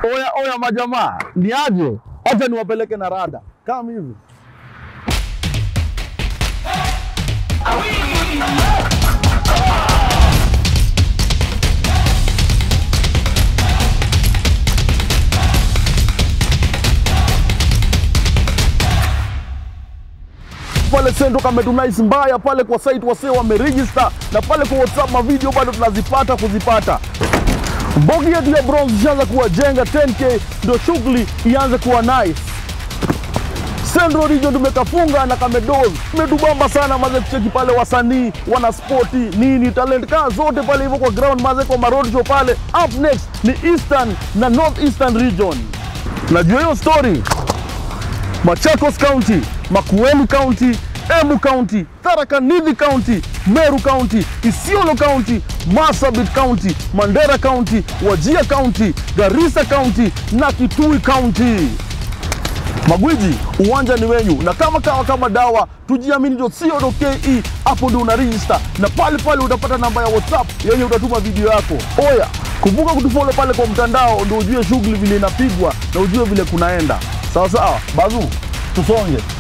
Oya oya, majamaa, ni aje? Acha niwapeleke na rada kama hivi. pale Sendo kametunais mbaya pale kwa site wasee wameregister na pale kwa WhatsApp mavideo bado tunazipata kuzipata. Mbogi yetu ya bronze ishaanza kuwajenga 10k, ndio shughuli ianze kuwa nice. Central Region tumekafunga na kamedoz imetubamba sana maze, kucheki pale wasanii wana spoti nini talent kaa zote pale hivyo kwa ground maze, kwa maroad show pale. Up next ni Eastern na North Eastern Region. Najua hiyo story Machakos County, Makueni County, Embu County, Tharaka Nithi County, Meru County, Isiolo County, Marsabit County, Mandera County, Wajia County, Garissa County na Kitui County. Magwiji, uwanja ni wenyu, na kama kawa kama dawa, tujiamini.co.ke, hapo ndio una register na pale pale utapata namba ya WhatsApp yenye utatuma video yako. Oya, kumbuka kutufollow pale kwa mtandao, ndio ujue shughuli vile inapigwa na ujue vile kunaenda. Sawa sawa, bazu, tusonge.